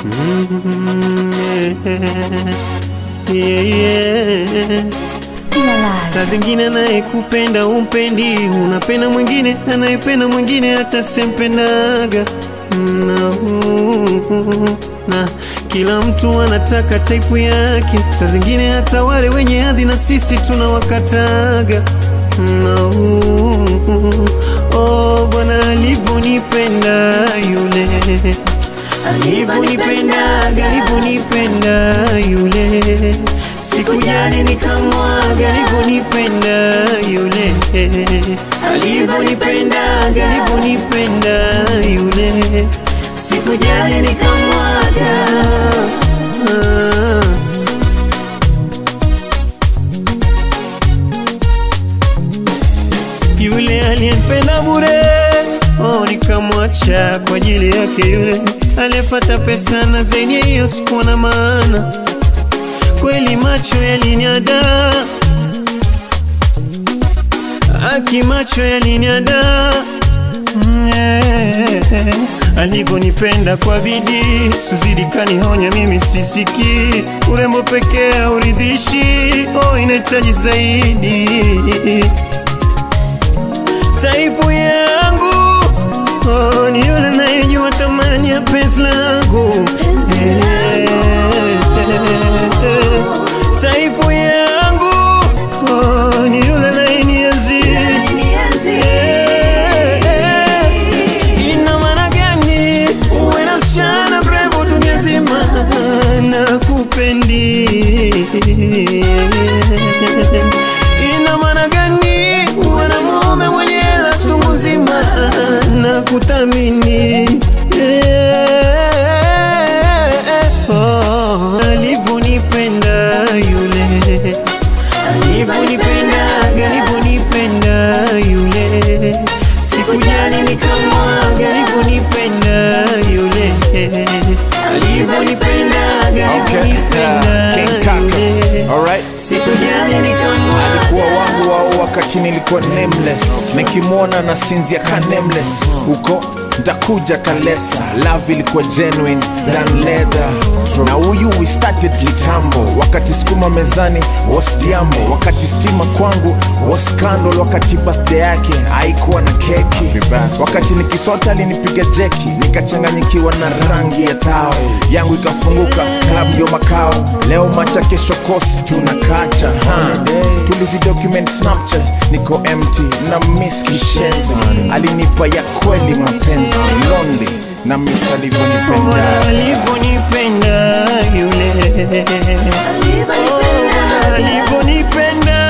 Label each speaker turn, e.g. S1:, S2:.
S1: yeah, yeah.
S2: Still alive.
S1: Saa zingine anayekupenda umpendi, unapenda mwingine anayependa mwingine hata sempendaga na, na kila mtu anataka taipu yake. Saa zingine hata wale wenye hadhi na sisi tunawakataga na, oh, Bwana alivyonipenda yule alivyonipendaga alivyonipenda yule sikujali nikamwaga alivyonipenda yule alivyonipendaga alivyonipenda yule sikujali nikamwaga ah. yule aliyenipenda bure oh, nikamwacha kwa ajili yake yule aliyepata pesa na zenye hiyo sikuwa na maana kweli macho yaliniada aki macho yaliniada Mm, eh, alivyonipenda kwa bidii suzidi kanihonya mimi sisiki urembo pekee hauridhishi oh, inahitaji zaidi taipu yangu oh, ni yule nayejua thamani ya penzi langu Eh, taipu yangu oh, ni yule nayenienzi ina maana gani uwe na msichana mrembo dunia nzima na kupendi ina maana gani uwe na mume mwenye hela chungu nzima na kuthamini Oh, alivyonipenda yule alivyonipendaga alivyonipenda yule sikujali nikamwaga alivyonipenda yule alivyonipendaga
S3: Okay.
S1: alivyonipenda
S3: King Kaka.
S1: yule
S3: Alright.
S1: sikujali nikamwaga
S3: alikuwa wangu wao wakati nilikuwa nameless nikimwona na sinzia ka nameless huko ntakuja kalesa love ilikuwa genuine than leather na huyu we started kitambo wakati skuma mezani was diambo wakati stima kwangu was scandal wakati birthday yake haikuwa na keki wakati nikisota alinipiga jeki nikachanganyikiwa na rangi ya tao yangu ikafunguka club ndio makao leo macha kesho kosi tunakacha ha. tulizi document snapchat niko empty na miss kishenzi alinipa ya kweli mapenzi lonely na miss
S1: Bwana
S3: alivyonipenda
S1: alivyonipenda yule Oh, Bwana alivyonipenda